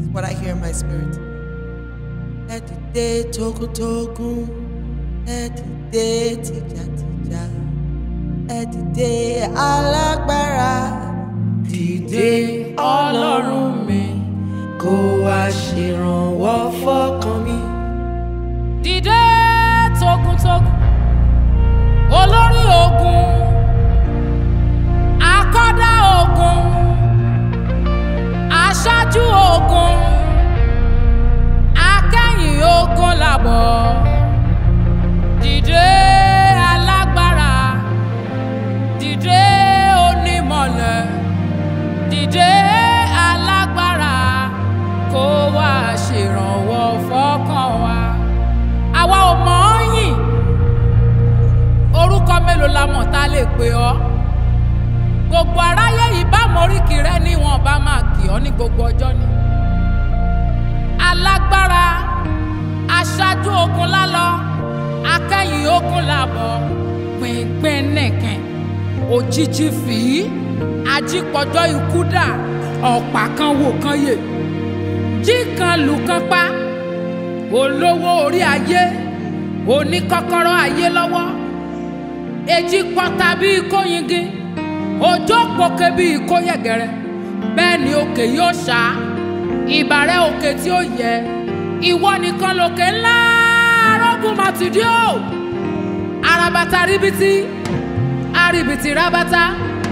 what I hear in my spirit. Ẹ dìde togun-togun, ẹ dìde tìjàtìjà, ẹ dìde alágbára. Dìde ọlọ́run mi, kó wá ṣèrànwọ́ fọ́kàn mi. dìde togun-togun olórí ogun akọ́dá ogun aṣáájú ogun akẹ́yìn ogun làbọ̀ dìde alágbára dìde onímọ̀lẹ̀ dìde alágbára kó wá ṣèrànwọ́ fọ́kàn wa àwa ò mọ̀ ọ́ yìn orúkọ mélòó la mọ̀ tá a lè pè ọ́ gbogbo aráyé yìí bá mọ̀ríkì rẹ ní wọn bá máa kì ọ́ ní gbogbo ọjọ́ ni alágbára aṣáájú ogun lálọ akẹ́yìn ogun làbọ̀ pínpín nìkan òjijì fìí ajípọ̀jọ́ ikú dà ọ̀pá kan wò kan yè jí kan lù kan pa olówó orí ayé oníkọ́kọ́rọ́ ayé lọ́wọ́ èjì pọ́ta bíi kóyingin òjò pòkè bíi kóyẹ̀gẹ̀rẹ̀ bẹ́ẹ̀ ni òkè yóò ṣá ìbàrẹ̀ òkè tí ó yẹ ìwọ nìkan lòkè ńlá arógùn màtìdí o arabata ríbitì arìbìtì rabata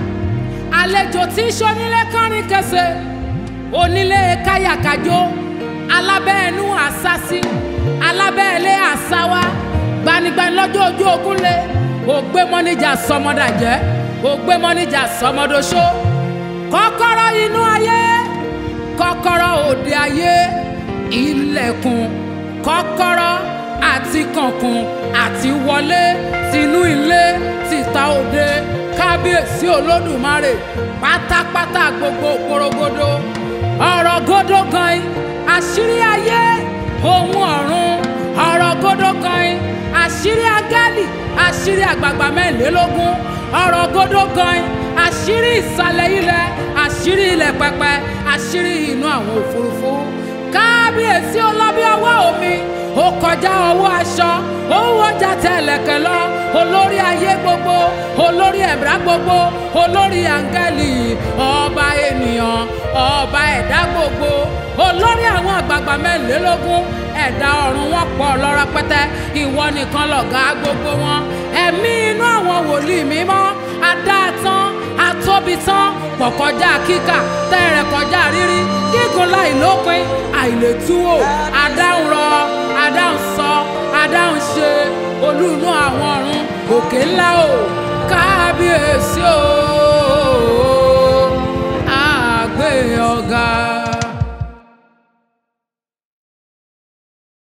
àlejò tí ń ṣonílé kánrin kẹsẹ onílé káyàkájó alábẹ́ẹ̀nú àsásí alábẹ́ẹ̀lé àsáwá gbanigbani lọ́jọ́ ojú ogun lé ògbé mọ́níjà sọmọdàjẹ́ ògbé mọ́níjà sọmọdọ́ṣó kọ́kọ́rọ́ inú ayé kọ́kọ́rọ́ òde ayé ilẹ̀kùn kọ́kọ́rọ́ àti kànkùn àti wọlé tinú ilé tìta òde kábíyèsí olódùmarè pátápátá gbogbo porogodo ọ̀rọ̀ gódó gan-an àṣírí ayé ohun ọ̀run ọ̀rọ̀ gódó gan-an àṣírí agálì àṣírí àgbààgbà mẹ́rìnlélógún ọ̀rọ̀ gódó gan-an àṣírí ìsàlẹ̀ ilẹ̀ àṣírí ilẹ̀ pẹpẹ àṣírí inú àwọn òfurufú kábíyèsí ọlọ́bí ọwọ́ omi ó kọjá ọwọ́ aṣọ ó wọjà tẹ̀lẹ̀kẹ̀ lọ olórí ayé gbogbo olórí ẹ̀dá gbogbo olórí áńgẹ́lì ọba ènìyàn ọba ẹ̀dá gbogbo olórí àwọn àgbààgbà mẹ́rìnlélógún ẹ̀dá ọ̀run wọn pọ̀ lọ́rọ̀ pẹ́tẹ́ ìwọ nìkan lọ̀gá gbogbo wọn ẹ̀mí inú àwọn wòlíì mímọ́ adáàtán atóbitán pọ̀ kọjá kíkà tẹ́rẹ̀ kọjá rírí gígùn láì lópin àìlètúwò adáhùn rọ adáhùn sọ adáhùn ṣe olú inú àwọn ọ̀run òkè ńlá o kábíyèsí o.